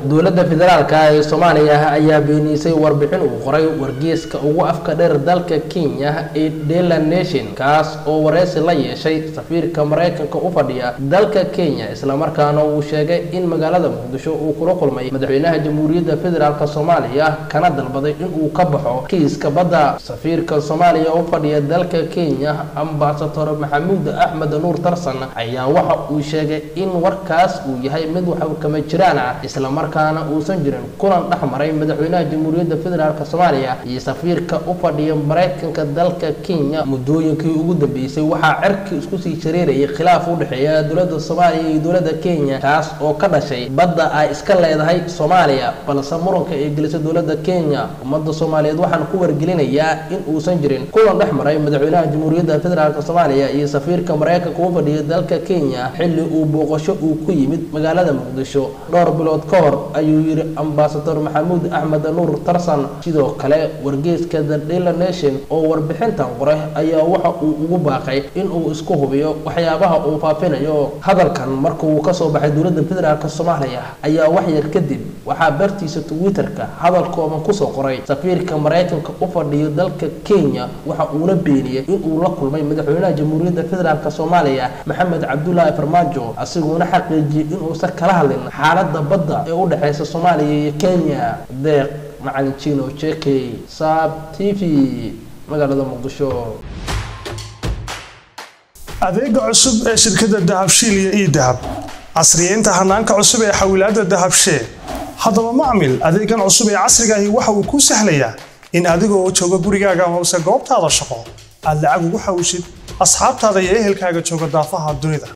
dowladda federaalka ee soomaaliya ayaa beenisay warbixin uu qoray wargeyska ugu afka dheer dalka kenya ee dela nation kaas oo wareysi la yeeshay safiirka maraykanka u fadhiya dalka kenya islamarkaana uu sheegay in magaalada muqdisho uu kula kulmay madaxweynaha jamhuuriyadda federaalk soomaaliya kana dalbaday inuu ka baxo kiiska badda safiirka soomaaliya u fadhiya dalka kenya ambasador maxamuud axmed nuur tarsan ayaa waxa uu sheegay in warkaas uu yahay mid wax kama jiraan ah islamarkaana uusan jirin kulan dhex maray madaxweynaha jamhuuriyadda federaalk soomaaliya iyo safiirka u fadhiya maraykanka dalka kenya muddooyinkii ugu dambeysay waxaa cerkii isku sii shareerayay khilaaf u dhexeeya dowladda soomaaliya iyo dowladda kenya kaas oo ka dhashay badda ay iska leedahay soomaaliya balse muranka ay gelisay dowladda kenya ummadda soomaaliyeed waxaan ku wargelinayaa in uusan jirin kulan dhex maray madaxweynaha jamhuuriyadda federaalk soomaaliya iyo safiirka maraykanka u fadhiya dalka kenya xilli uu booqasho uu ku yimid magaalada muqdisho dhowr bilood ka hor ayuu yidhi ambasador maxamuud axmed nuur tarsan sidoo kale wargeyska the dela nation oo warbixintan qoray ayaa waxa uu ugu baaqay inuu isku hubiyo waxyaabaha uu faafinayo hadalkan markuu kasoo baxay dowladda federaalk soomaaliya ayaa wax yar kadib waxaa bartiisa twitter-ka hadal kooban kusoo qoray safiirka maraykanka u fadhiyo dalka kenya waxa uuna beeniyey inuu la kulmay madaxweynaha jamhuuriyadda federaalk soomaaliya maxamed cabdulaahi farmaajo asiguna xaqiijiyey inuusan kala hadlin xaaladda badda ee u dhexeysa soomaaliya iyo kenya deeq macalin jino jekey saab t v magaalada muqdisho adeega cusub ee shirkadda dahabshiil iyo ii dahab casriyeynta hanaanka cusub ee xawilaadda dahabshee haddaba macmil adeegan cusub ee casrigaahi waxa uu kuu sahlayaa in adigoo jooga gurigaaga hoose goobtaada shaqo aad lacag ugu xawishid asxaabtaada iyo ehelkaaga jooga daafaha dunida